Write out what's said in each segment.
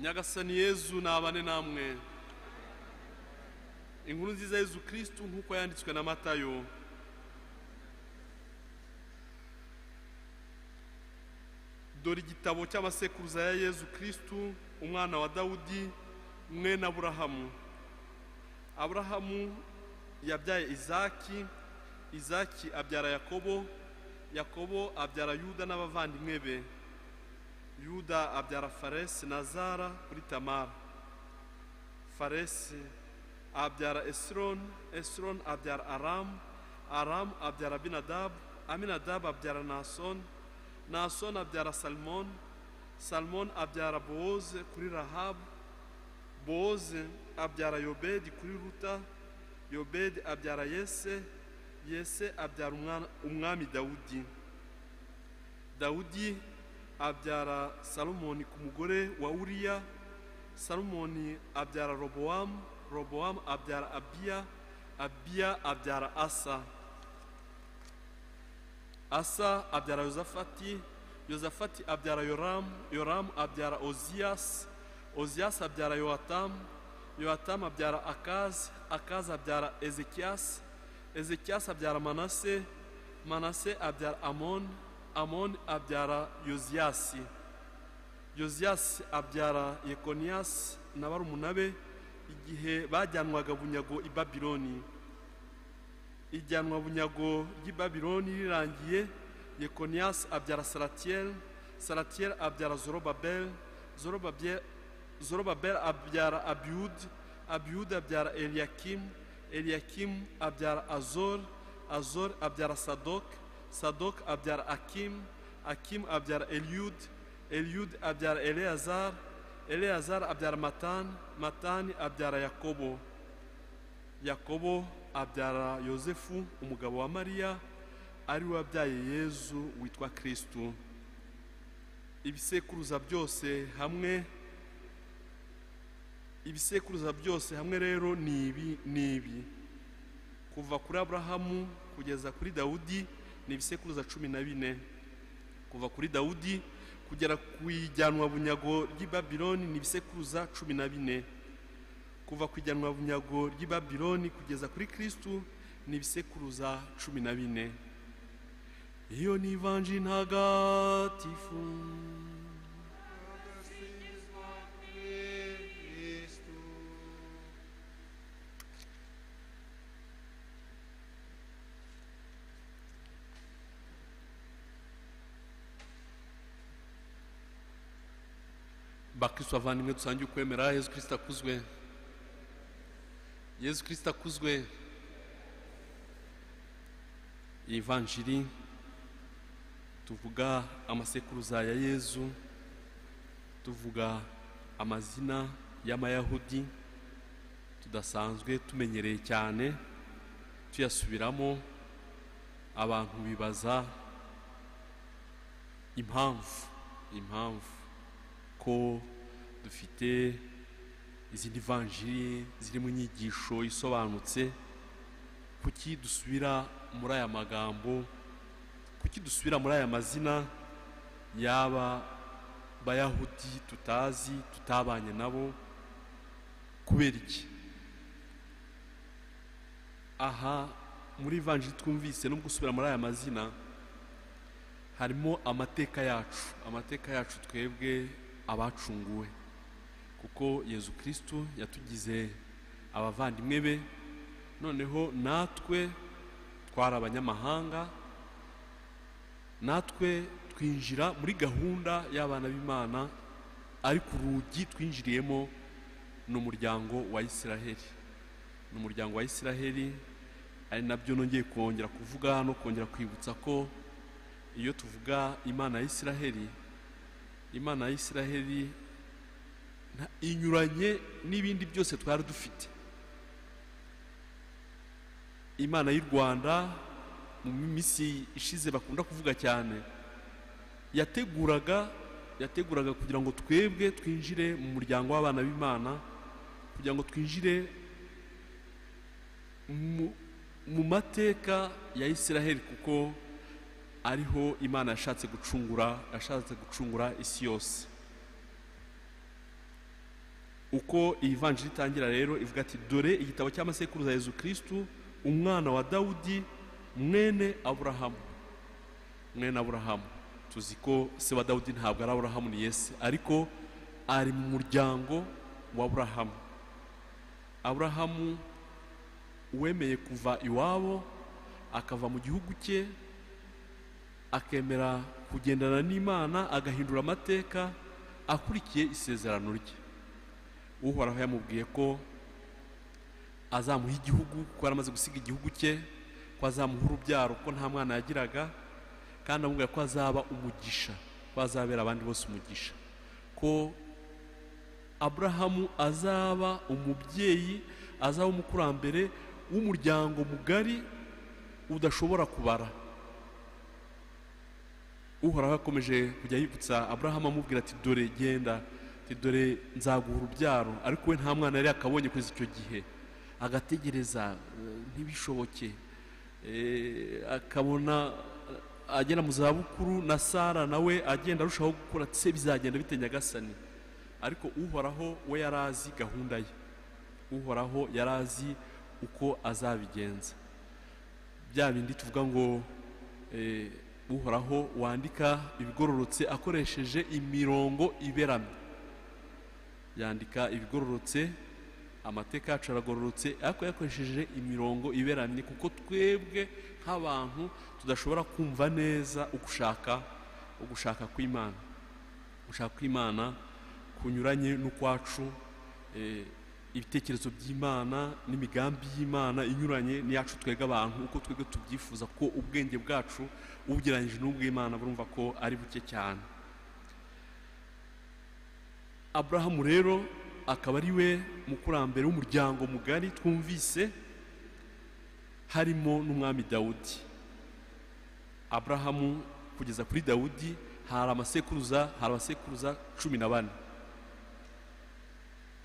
nyagasani yezu nabane namwe inkuru nziza yezu kirisitu nk'uko yanditswe na matayo dore igitabo cy'abasekuruza ya yezu kirisitu umwana wa dawudi mwene aburahamu aburahamu yabyaye izaki izaki abyara yakobo yakobo abyara yuda n'abavandimwe be yuda abyara faresi na zara kuri tamara faresi abyara esironi esironi abyara aramu aramu abyara abinadabu aminadabu abyara nasoni nasoni abyara salmoni salmoni abyara bowoze kuri rahabu bowoze abyara yobedi kuri ruta yobedi abyara yese yese abyara umwana- umwami dawudi dawudi abyara salomoni ku mugore wa uriya salomoni abyara robowamu robowamu abyara abiya abiya abyara asa asa abyara yozafati yozafati abyara yoramu yoramu abyara oziyasi oziyasi abyara yohatamu yohatamu abyara akazi akazi abyara ezekiyasi ezekiyasi abyara manase manase abyara amoni amoni abyara yoziyasi yoziyasi abyara yekoniyasi na barumuna be igihe bajyanwaga bunyago i babiloni ijyanwa bunyago ry'i babiloni rirangiye yekoniyasi abyara saratiyeli saratiyeli abyara zorobabeli zorobabye- zorobabeli abyara abiyudi abiyudi abyara eliyakimu eliyakimu abyara azori azori abyara sadoki sadoki abyara akimu akimu abyara eliyudi eliyudi abyara eleyazari eleyazari abyara matani matani abyara yakobo yakobo abyara yosefu umugabo wa mariya ari we wabyaye yezu witwa kirisitu ibisekuruza byose hamwe ibisekuruza byose hamwe rero ni ibi ni ibi kuva kuri aburahamu kugeza kuri dawudi ni ibisekuruza cumi na bine kuva kuri dawudi kugera ku ijyanwa bunyago ry'i babiloni ni ibisekuruza cumi na bine kuva ku ijyanwa bunyago ry'i babiloni kugeza kuri kirisitu ni ibisekuruza cumi na bine iyo ni ivanji ntagatifu Singizwa Kristu. bakristo bavandimwe dusangiye ukwemera yezu kirisita akuzwe yezu kirisita akuzwe iyi vanjiri tuvuga amasekuruza ya yezu tuvuga amazina y'amayahudi tudasanzwe tumenyereye cyane tuyasubiramo abantu bibaza impamvu impamvu ko dufite izindi vanjiri ziri mu nyigisho isobanutse kuki dusubira muri aya magambo kuki dusubira muri aya mazina yaba bayahudi tutazi tutabanye nabo kubera iki aha muri vanjiri twumvise no gusubira muri aya mazina harimo amateka yacu amateka yacu twebwe abacunguwe kuko yezu kirisitu yatugize abavandimwe be noneho natwe twari abanyamahanga natwe twinjira muri gahunda y'abana b'imana ariko urugi twinjiriyemo ni umuryango wa isiraheli ni umuryango wa isiraheli ari nabyo nongeye kongera kuvuga no kongera kwibutsa ko iyo tuvuga imana ya isiraheli imana ya isiraheli nta- inyuranye n'ibindi byose twari dufite imana y'u rwanda mu minsi ishize bakunda kuvuga cyane yateguraga yateguraga kugira ngo twebwe twinjire mu muryango w'abana b'imana kugira ngo twinjire mu- mu mateka ya isiraheli kuko ariho imana yashatse gucungura yashatse gucungura isi yose uko iyi vanjiri itangira rero ivuga ati dore igitabo cy'amasekuruza Yezu kirisitu umwana wa dawudi mwene aburahamu mwene aburahamu tuzi ko se wa dawudi ntabwo ari aburahamu ni yesi ariko ari mu muryango wa aburahamu aburahamu uwemeye kuva iwabo akava mu gihugu cye akemera kugendana n'imana agahindura amateka akurikiye isezerano rye uhoraho yamubwiye ko azamuha igihugu kuko yari amaze gusiga igihugu cye ko azamuha urubyaro ko nta mwana yagiraga kandi amubwira ko azaba umugisha ko azabera abandi bose umugisha ko aburahamu azaba umubyeyi azaba umukurambere w'umuryango mugari udashobora kubara uhoraho yakomeje kujya yibutsa aburahamu amubwira ati dore genda dore nzaguha urubyaro ariko we nta mwana yari yakabonye kugeza icyo gihe agategereza ntibishoboke akabona agera mu zabukuru na sara nawe agenda arushaho gukura se bizagenda bite nyagasani ariko uhoraho we yari azi gahunda ye uhoraho yari azi uko azabigenza bya bindi tuvuga ngo uhoraho wandika ibigororotse akoresheje imirongo iberamye yandika ibigororotse amateka yacu aragororotse ariko yakoresheje imirongo iberamye kuko twebwe nk'abantu tudashobora kumva neza ugushaka ugushaka kw'imana gushaka kw'imana kunyuranye n'ukwacu ibitekerezo by'imana n'imigambi y'imana inyuranye n'iyacu twebwe abantu uko twebwe tubyifuza ko ubwenge bwacu ubugereranyije n'ubw'imana burumva ko ari buke cyane aburahamu rero akaba ari we mukurambere w'umuryango mugari twumvise harimo n'umwami dawudi aburahamu kugeza kuri dawudi hari amasekuruza hari abasekuruza cumi na bane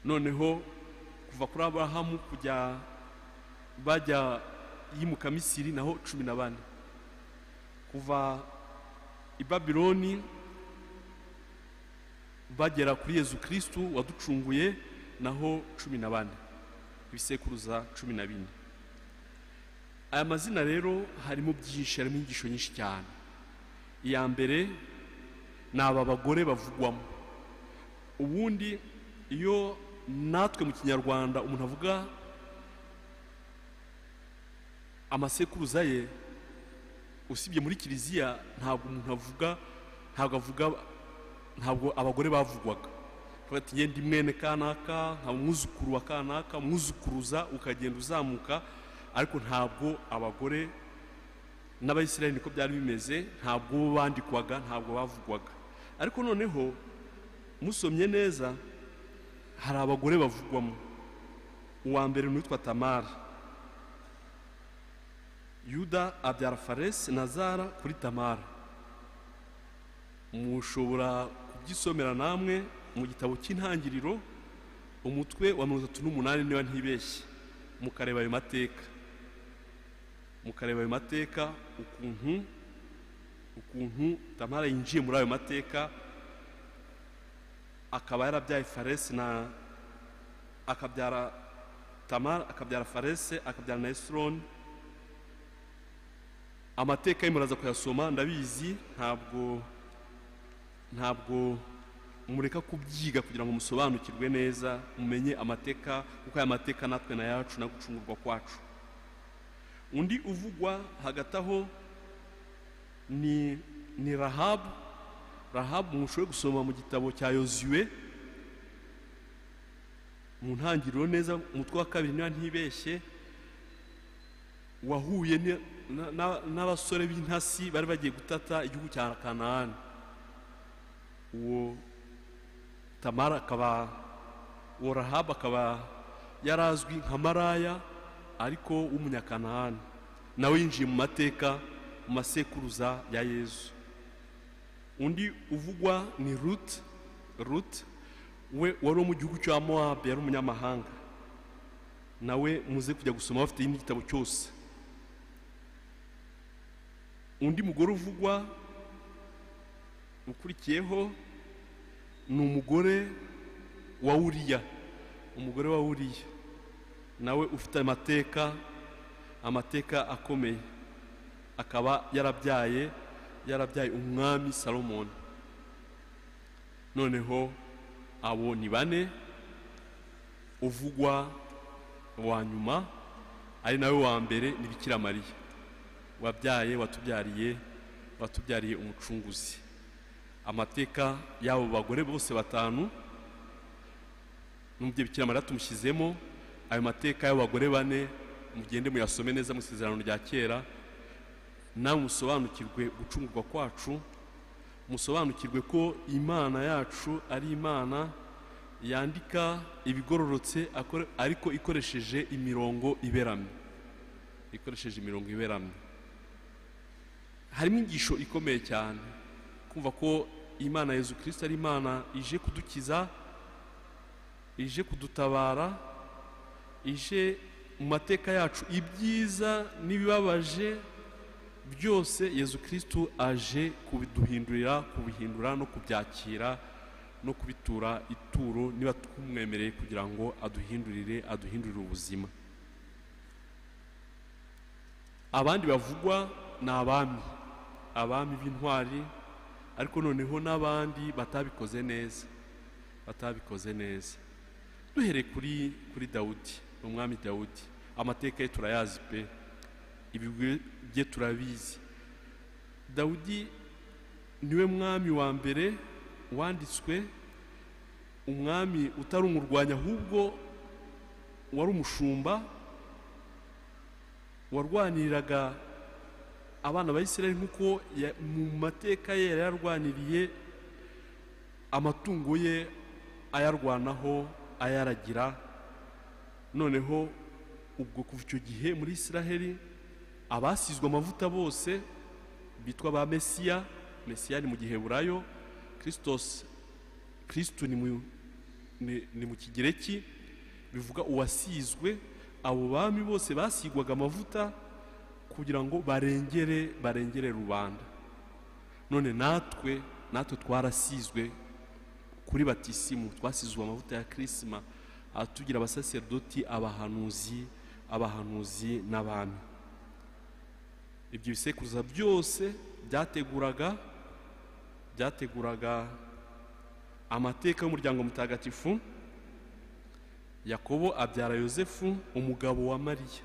noneho kuva kuri aburahamu kujya bajya yimuka misiri naho cumi na bane kuva i babironi bagera kuri yezu kirisitu waducunguye naho cumi na bane ibisekuruza cumi na bine aya mazina rero harimo byinshi harimo inyigisho nyinshi cyane iya mbere ni aba bagore bavugwamo ubundi iyo natwe mu kinyarwanda umuntu avuga amasekuruza ye usibye muri kiliziya ntabwo umuntu avuga ntabwo avuga ntabwo abagore bavugwaga ati ngende mwene kanaka nka umwuzukuru wa kanaka umwuzukuruza ukagenda uzamuka ariko ntabwo abagore n'abayisirayeli niko byari bimeze ntabwo bo bandikwaga ntabwo bavugwaga ariko noneho musomye neza hari abagore bavugwamo uwa mbere ni uwitwa tamara yuda abyara faresi na zara kuri tamara mushobora kubyisomera namwe mu gitabo cy'intangiriro umutwe wa mirongo itatu n'umunani niba ntibeshye mukareba ayo mateka mukareba ayo mateka ukuntu ukuntu tamara yinjiye muri ayo mateka akaba yarabyaye faresi na akabyara tamara akabyara farese akabyara na esironi amateka ye muraza kuyasoma ndabizi ntabwo ntabwo mureka kubyiga kugira ngo musobanukirwe neza mumenye amateka kuko aya mateka natwe na yacu gucungurwa kwacu undi uvugwa hagati aho ni ni rahabu rahabu mushoboye gusoma mu gitabo cya yozuwe mu ntangiriro neza umutwe wa kabiri niba ntibeshye wahuye n'abasore b'intasi bari bagiye gutata igihugu cya kanahani uwo tamara akaba uwo rahabu akaba yari azwi nka maraya ariko w'umunyakanahani nawe yinjiye mu mateka mu masekuruza ya yezu undi uvugwa ni ruti ruti we wari wo mu gihugu cya mowabu yari umunyamahanga nawe muze kujya gusoma bafite n'igitabo cyose undi mugore uvugwa ukurikiyeho ni umugore wa uriya umugore wa uriya nawe ufite amateka amateka akomeye akaba yarabyaye yarabyaye umwami salomoni noneho abo ni bane uvugwa wa nyuma ari nawe wa mbere ni Bikira mariya wabyaye watubyariye watubyariye umucunguzi amateka y'abo bagore bose batanu n'umubyeyi Bikira mariya tumushyizemo ayo mateka y'abo bagore bane mugende muyasome neza mu isezerano rya kera nawe musobanukirwe gucungurwa kwacu musobanukirwe ko imana yacu ari imana yandika ibigororotse akore- ariko ikoresheje imirongo iberamye ikoresheje imirongo iberamye harimo inyigisho ikomeye cyane kumva ko imana yezu kirisita ari imana ije kudukiza ije kudutabara ije mu mateka yacu ibyiza n'ibibabaje byose yezu kirisitu aje kubiduhindurira kubihindura no kubyakira no kubitura ituro niba tumwemereye kugira ngo aduhindurire aduhindurire ubuzima abandi bavugwa ni abami abami b'intwari ariko noneho n'abandi batabikoze neza batabikoze neza duhereye kuri kuri dawudi ni umwami dawudi amateka ye turayazi pe ibigwi bye turabizi dawudi niwe mwami wa mbere wanditswe umwami utari umurwanya ahubwo wari umushumba warwaniriraga abana ba Isirayeli nk'uko ya- mu mateka ye yari yararwaniriye amatungo ye ayarwanaho ayaragira noneho ubwo kuva icyo gihe muri Isiraheli abasizwe amavuta bose bitwa ba mesiya mesiya ni mu giheburayo kirisitosi kirisitu ni mu- ni- ni mu kigereki bivuga uwasizwe abo bami bose basigwaga amavuta kugira ngo barengere barengere rubanda none natwe natwe twarasizwe kuri batisimu twasizwe amavuta ya kirisima atugira abasaserdoti abahanuzi abahanuzi n'abami ibyo bisekuruza byose byateguraga byateguraga amateka y'umuryango mutagatifu yakobo abyara yosefu umugabo wa mariya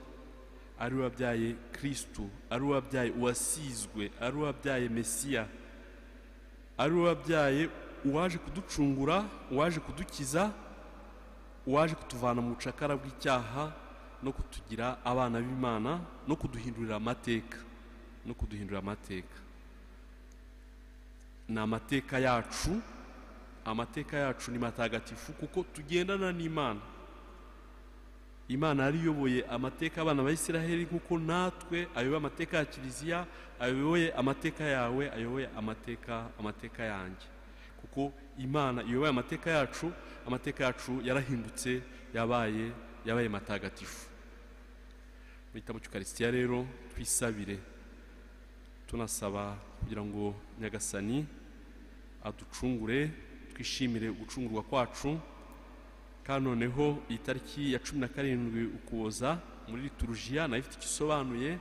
ari we wabyaye kirisitu ari we wabyaye uwasizwe ari we wabyaye mesiya ari we wabyaye uwaje kuducungura uwaje kudukiza uwaje kutuvana mu bucakara bw'icyaha no kutugira abana b'imana no kuduhindurira amateka no kuduhindurira amateka ni amateka yacu amateka yacu ni matagatifu kuko tugendana n'imana imana yariyoboye amateka abana ba isiraheli nk'uko natwe ayoboye amateka ya kiliziya ayoboye amateka yawe ayoboye amateka amateka yanjye kuko imana iyoboye amateka yacu amateka yacu yarahindutse yabaye yabaye matagatifu mu gitabo cy'ukarisitiya rero twisabire tunasaba kugira ngo nyagasani aducungure twishimire ugucungurwa kwacu kandi noneho iyi tariki ya cumi na karindwi ukuboza muri liturujiya nayo ifite icyo isobanuye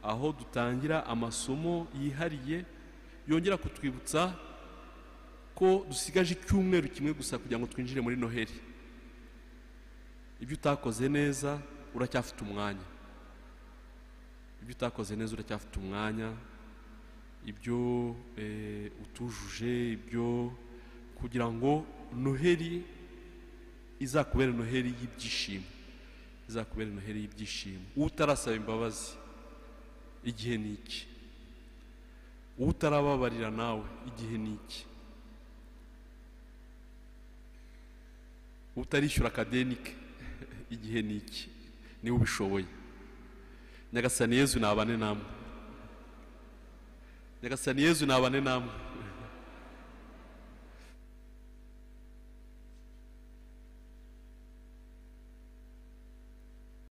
aho dutangira amasomo yihariye yongera kutwibutsa ko dusigaje icyumweru kimwe gusa kugira ngo twinjire muri noheli ibyo utakoze neza uracyafite umwanya ibyo utakoze neza uracyafite umwanya ibyo eh, utujuje ibyo kugira ngo noheli izakubera noheli y'ibyishimo izakubera noheli y'ibyishimo utarasaba imbabazi igihe ni iki utarababarira nawe igihe ni iki utarishyura akadenike igihe ni iki niba ubishoboye nyagasani yezu nabane namwe nyagasani yezu nabane namwe